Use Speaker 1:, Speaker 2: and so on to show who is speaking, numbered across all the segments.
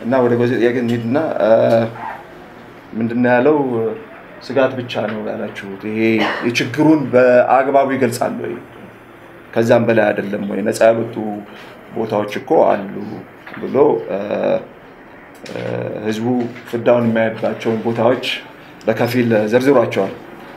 Speaker 1: እና ወደ በዚህ ጥያቄ እንሂድና ምንድነው ያለው? ስጋት ብቻ ነው ያላችሁት። ይሄ የችግሩን በአግባቡ ይገልጻል ወይ? ከዛም በላይ አይደለም ወይ? ነፃ ያልወጡ ቦታዎች እኮ አሉ ብሎ ህዝቡ ፍዳውን የሚያይባቸውን ቦታዎች በከፊል ዘርዝሯቸዋል።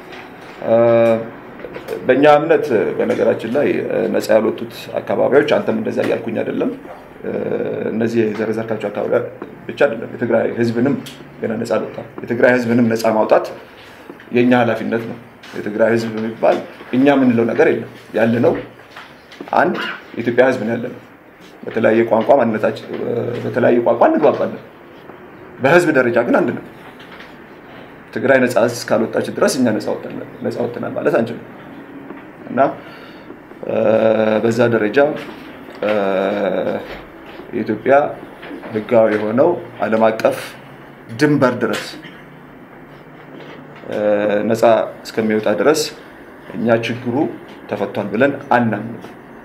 Speaker 1: በእኛ እምነት በነገራችን ላይ ነፃ ያልወጡት አካባቢዎች አንተም እንደዛ እያልኩኝ አይደለም። እነዚህ የዘረዘርካቸው አካባቢ ብቻ አይደለም። የትግራይ ህዝብንም ገና ነፃ አልወጣም። የትግራይ ህዝብንም ነፃ ማውጣት የእኛ ኃላፊነት ነው። የትግራይ ህዝብ የሚባል እኛ የምንለው ነገር የለም። ያለነው አንድ የኢትዮጵያ ህዝብ ነው ያለነው። በተለያየ ቋንቋ ማንነታችን በተለያየ ቋንቋ እንግባባለን። በህዝብ ደረጃ ግን አንድ ነው። ትግራይ ነፃ እስካልወጣች ድረስ እኛ ነፃ ወጥተናል ማለት አንችልም እና በዛ ደረጃ የኢትዮጵያ ህጋዊ የሆነው ዓለም አቀፍ ድንበር ድረስ ነፃ እስከሚወጣ ድረስ እኛ ችግሩ ተፈቷል ብለን አናምንም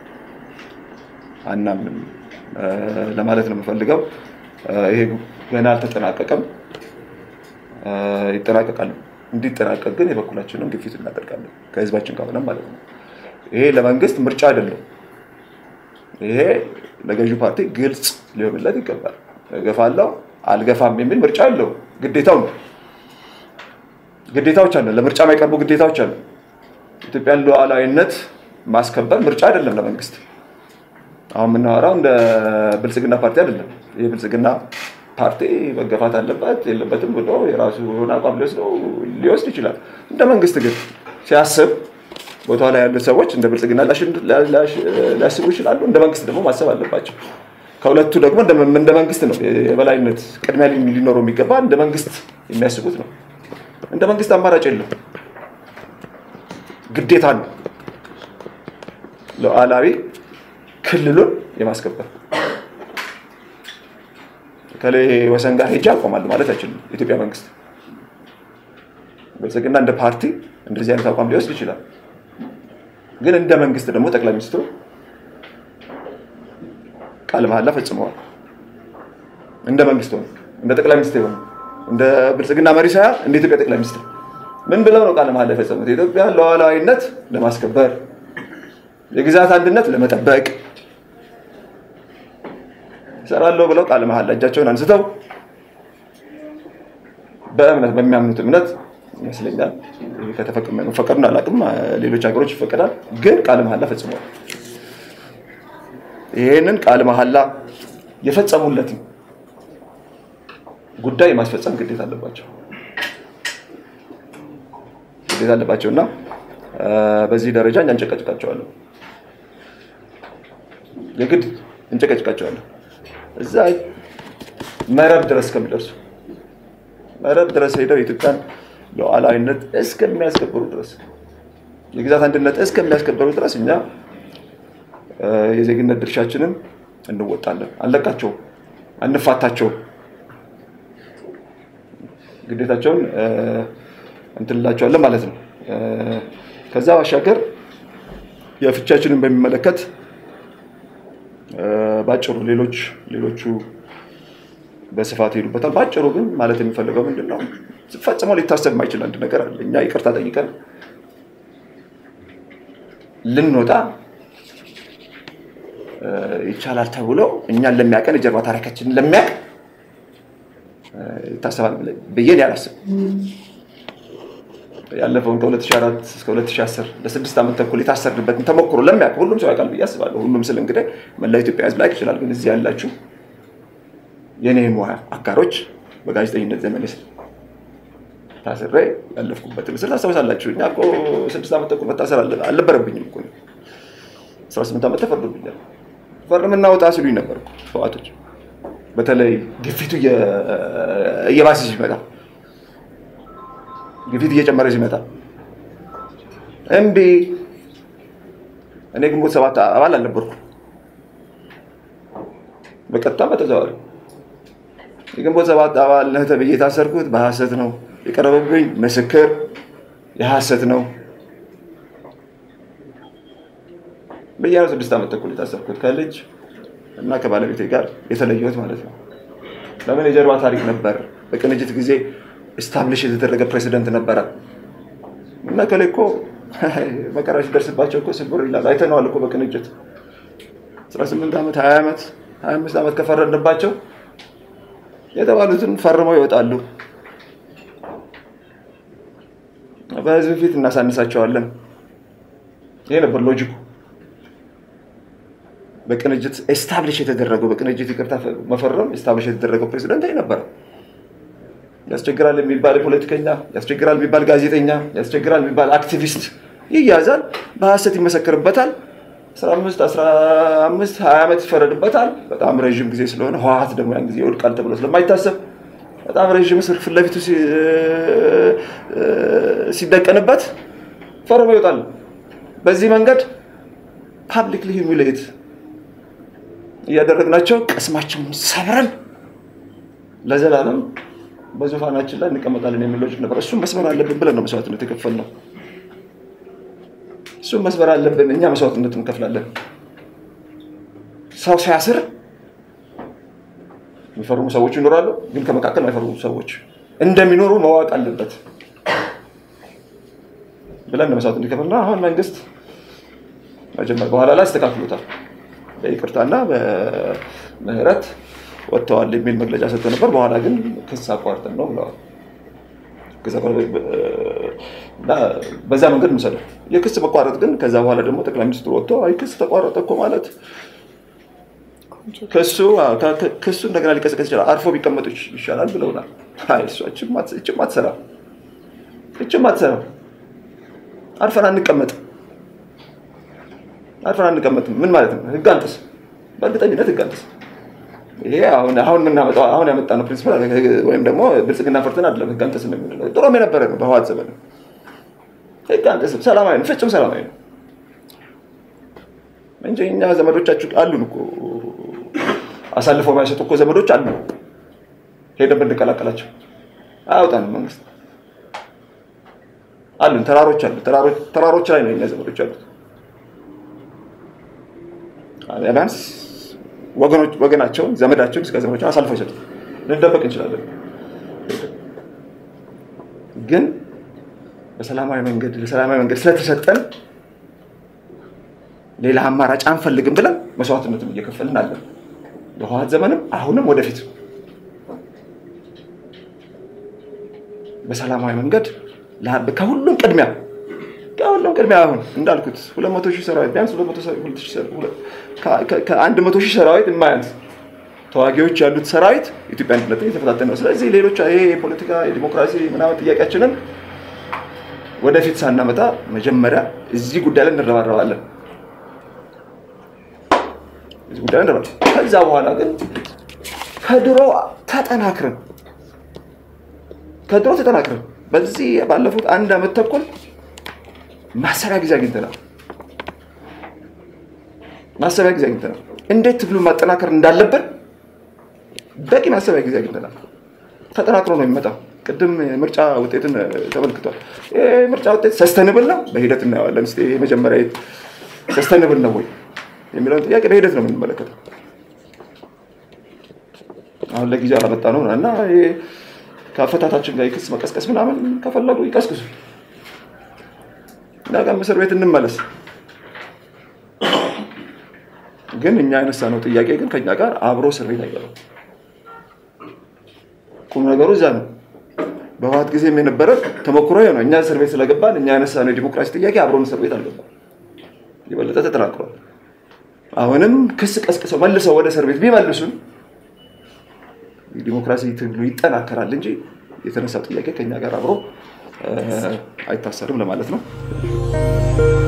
Speaker 1: አናምንም ለማለት ነው የምፈልገው። ይሄ ገና አልተጠናቀቀም፣ ይጠናቀቃል። እንዲጠናቀቅ ግን የበኩላችንን ግፊት እናደርጋለን ከህዝባችን ጋር ሆነን ማለት ነው። ይሄ ለመንግስት ምርጫ አይደለም። ይሄ ለገዢው ፓርቲ ግልጽ ሊሆንለት ይገባል። እገፋለሁ አልገፋም የሚል ምርጫ አለው። ግዴታው ነው። ግዴታዎች አለ። ለምርጫ የማይቀርቡ ግዴታዎች አሉ። ኢትዮጵያን ሉዓላዊነት ማስከበር ምርጫ አይደለም ለመንግስት። አሁን የምናወራው እንደ ብልጽግና ፓርቲ አይደለም። ይህ ብልጽግና ፓርቲ መገፋት አለበት የለበትም ብሎ የራሱ የሆነ አቋም ሊወስደው ሊወስድ ይችላል። እንደ መንግስት ግን ሲያስብ ቦታ ላይ ያሉት ሰዎች እንደ ብልጽግና ሊያስቡ ይችላሉ። እንደ መንግስት ደግሞ ማሰብ አለባቸው። ከሁለቱ ደግሞ እንደ መንግስት ነው የበላይነት ቅድሚያ ሊኖረው የሚገባ እንደ መንግስት የሚያስቡት ነው። እንደ መንግስት አማራጭ የለም፣ ግዴታ ነው ሉዓላዊ ክልሉን የማስከበር ከላይ ወሰን ጋር ሄጄ አቆማለሁ ማለት አይችልም የኢትዮጵያ መንግስት። ብልጽግና እንደ ፓርቲ እንደዚህ አይነት አቋም ሊወስድ ይችላል። ግን እንደ መንግስት ደግሞ ጠቅላይ ሚኒስትሩ ቃለ መሐላ ፈጽመዋል። እንደ መንግስት ሆነ እንደ ጠቅላይ ሚኒስትር ሆነ እንደ ብልጽግና መሪ ሳይሆን እንደ ኢትዮጵያ ጠቅላይ ሚኒስትር ምን ብለው ነው ቃለ መሐላ የፈጸሙት? የኢትዮጵያ ሉዓላዊነት ለማስከበር የግዛት አንድነት ለመጠበቅ እሰራለሁ ብለው ቃለ መሐላ እጃቸውን አንስተው በእምነት በሚያምኑት እምነት ይመስለኛል መፈቀዱን አላውቅም፣ ሌሎች ሀገሮች ይፈቀዳል። ግን ቃለ መሐላ ፈጽመዋል። ይህንን ቃለ መሐላ የፈጸሙለትን ጉዳይ የማስፈጸም ግዴታ አለባቸው ግዴታ አለባቸው እና በዚህ ደረጃ እኛ እንጨቀጭቃቸዋለን፣ የግድ እንጨቀጭቃቸዋለን። እዛ መረብ ድረስ እስከሚደርሱ መረብ ድረስ ሄደው የኢትዮጵያን ሉዓላዊነት እስከሚያስከብሩ ድረስ የግዛት አንድነት እስከሚያስከብሩ ድረስ እኛ የዜግነት ድርሻችንን እንወጣለን። አንለቃቸውም፣ አንፋታቸውም። ግዴታቸውን እንትንላቸዋለን ማለት ነው። ከዛ ባሻገር የፍቻችንን በሚመለከት ባጭሩ ሌሎች ሌሎቹ በስፋት ይሄዱበታል። ባጭሩ ግን ማለት የሚፈልገው ምንድን ነው? ፈጽሞ ሊታሰብ የማይችል አንድ ነገር አለ። እኛ ይቅርታ ጠይቀን ልንወጣ ይቻላል ተብሎ እኛን ለሚያቀን የጀርባ ታሪካችንን ለሚያቅ ይታሰባል ብዬ አላስብም። ያለፈውን ከ2004 እስከ 2010 ለስድስት ዓመት ተኩል የታሰርንበትን ተሞክሮ ለሚያውቅ ሁሉም ሰው ያውቃል ብዬ አስባለሁ። ሁሉም ስል እንግዲህ መላ ኢትዮጵያ ሕዝብ ላይቅ ይችላል። ግን እዚህ ያላችሁ የኔ ሙያ አጋሮች በጋዜጠኝነት ዘመን ስ ታስሬ ያለፍኩበትን ምስል ታስታውሳላችሁ። እኛ እኮ ስድስት ዓመት ተኩል መታሰር አልነበረብኝም እኮ 18 ዓመት ተፈርዶብኛል። ፈርምና ውጣ ሲሉኝ ነበር ህወሓቶች። በተለይ ግፊቱ እየባሰ ሲመጣ ግፊት እየጨመረ ሲመጣ እምቢ። እኔ ግንቦት ሰባት አባል አልነበርኩም፣ በቀጥታም በተዘዋዋሪ የግንቦት ሰባት አባል ነህ ተብዬ የታሰርኩት በሐሰት ነው። የቀረበብኝ ምስክር የሐሰት ነው ብዬ ነው ስድስት ዓመት ተኩል የታሰርኩት ከልጅ እና ከባለቤቴ ጋር የተለየሁት ማለት ነው። ለምን የጀርባ ታሪክ ነበር። በቅንጅት ጊዜ ስታብሊሽ የተደረገ ፕሬዚደንት ነበረ እና ከላይ እኮ መከራ ሲደርስባቸው እኮ ስብር ይላል። አይተነዋል እኮ በቅንጅት 18 ዓመት 20 ዓመት 25 ዓመት ከፈረድንባቸው የተባሉትን ፈርመው ይወጣሉ። በህዝብ ፊት እናሳንሳቸዋለን። ይሄ ነበር ሎጂኩ። በቅንጅት ኤስታብሊሽ የተደረገው በቅንጅት ይቅርታ መፈረም ኤስታብሊሽ የተደረገው ፕሬዚደንት ይሄ ነበረ። ያስቸግራል የሚባል ፖለቲከኛ፣ ያስቸግራል የሚባል ጋዜጠኛ፣ ያስቸግራል የሚባል አክቲቪስት ይያዛል፣ በሀሰት ይመሰክርበታል። 15 15 20 ዓመት ይፈረድበታል። በጣም ረዥም ጊዜ ስለሆነ ህወሓት ደግሞ ያን ጊዜ ይወድቃል ተብሎ ስለማይታሰብ በጣም ረዥም እስር ፊት ለፊቱ ሲደቀንበት ፈርሞ ይወጣል። በዚህ መንገድ ፓብሊክሊ ሂሚሌት እያደረግናቸው ቅስማቸውን ሰብረን ለዘላለም በዙፋናችን ላይ እንቀመጣለን የሚል ሎጂክ ነበር። እሱም መስመር አለብን ብለን ነው መስዋዕትነት የከፈልነው። እሱም መስመር አለብን፣ እኛ መስዋዕትነት እንከፍላለን። ሰው ሲያስር የሚፈርሙ ሰዎች ይኖራሉ፣ ግን ከመካከል የማይፈርሙ ሰዎች እንደሚኖሩ ማወቅ አለበት ብለን ነው መስዋዕት እንዲከፍልና አሁን መንግስት መጀመር በኋላ ላይ አስተካክሎታል። በይቅርታና በምህረት ወጥተዋል የሚል መግለጫ ሰጥቶ ነበር። በኋላ ግን ክስ አቋርጠን ነው ብለዋል። እና በዛ መንገድ እንውሰደው። የክስ መቋረጥ ግን ከዛ በኋላ ደግሞ ጠቅላይ ሚኒስትሩ ወጥቶ አይ ክስ ተቋረጠ እኮ ማለት ክሱ ክሱ እንደገና ሊቀሰቀስ ይችላል፣ አርፎ ቢቀመጡ ይሻላል ብለውናል። እችም አትሰራ እችም አትሰራ አርፈን አንቀመጥም አርፈን አንቀመጥም። ምን ማለት ነው? ህግ አንጥስ፣ በእርግጠኝነት ህግ አንጥስ። ይሄ አሁን አሁን የምናመጣው አሁን ያመጣነው ፕሪንሲፓል ወይም ደግሞ ብልጽግና ፈርተን አይደለም ህግ አንጥስ ነው የምንለው። ጥሩም የነበረ ነው በህወሓት ዘመን ህግ አንጥስም፣ ሰላማዊ ነው፣ ፍጹም ሰላማዊ ነው እንጂ እኛ ዘመዶቻችሁ አሉን እኮ አሳልፈው የማይሰጡ እኮ ዘመዶች አሉ። ሄደን ብንቀላቀላቸው አያውጣንም መንግስት አሉን። ተራሮች አሉ። ተራሮች ላይ ነው የኛ ዘመዶች አሉት። ቢያንስ ወገናቸውን ዘመዳቸውን እስከ ዘመዶቻቸውን አሳልፈው ይሰጡ። ልንደበቅ እንችላለን፣ ግን በሰላማዊ መንገድ ለሰላማዊ መንገድ ስለተሰጠን ሌላ አማራጭ አንፈልግም ብለን መስዋዕትነትን እየከፈልን አለን። በህወሓት ዘመንም አሁንም ወደፊት በሰላማዊ መንገድ ከሁሉም ቅድሚያ ከሁሉም ቅድሚያ አሁን እንዳልኩት ሁለት መቶ ሺህ ሰራዊት ቢያንስ ከአንድ መቶ ሺህ ሰራዊት የማያንስ ተዋጊዎች ያሉት ሰራዊት ኢትዮጵያ አንድነትን እየተፈታተነ ነው። ስለዚህ ሌሎች ይሄ የፖለቲካ የዲሞክራሲ ምናምን ጥያቄያችንን ወደፊት ሳናመጣ መጀመሪያ እዚህ ጉዳይ ላይ እንረባረባለን። እዚህ ጉዳይ ላይ ከዛ በኋላ ግን ከድሮ ተጠናክረን ከድሮ ተጠናክረን በዚህ ባለፉት አንድ ዓመት ተኩል ማሰቢያ ጊዜ አግኝተናል። ማሰቢያ ጊዜ አግኝተናል። እንዴት ትግሉን ማጠናከር እንዳለብን በቂ ማሰቢያ ጊዜ አግኝተናል። ተጠናክሮ ነው የሚመጣው። ቅድም ምርጫ ውጤትን ተመልክቷል። ይህ ምርጫ ውጤት ሰስተንብል ነው፣ በሂደት እናየዋለን። ስ የመጀመሪያ ሰስተንብል ነው ወይ የሚለውን ጥያቄ በሂደት ነው የምንመለከተው። አሁን ለጊዜው አላመጣ ነው እና ከአፈታታችን ጋር የክስ መቀስቀስ ምናምን ከፈለጉ ይቀስቅሱ። ነገም እስር ቤት እንመለስ። ግን እኛ ያነሳነው ጥያቄ ግን ከኛ ጋር አብሮ እስር ቤት አይገባም። ቁም ነገሩ እዛ ነው። በህወሓት ጊዜም የነበረ ተሞክሮ ነው። እኛ እስር ቤት ስለገባን እኛ ያነሳነው የዲሞክራሲ ጥያቄ አብሮን እስር ቤት አልገባም። የበለጠ ተጠናክሯል። አሁንም ክስ ቀስቅሰው መልሰው ወደ እስር ቤት ቢመልሱን የዲሞክራሲ ትግሉ ይጠናከራል እንጂ የተነሳው ጥያቄ ከኛ ጋር አብሮ አይታሰርም ለማለት ነው።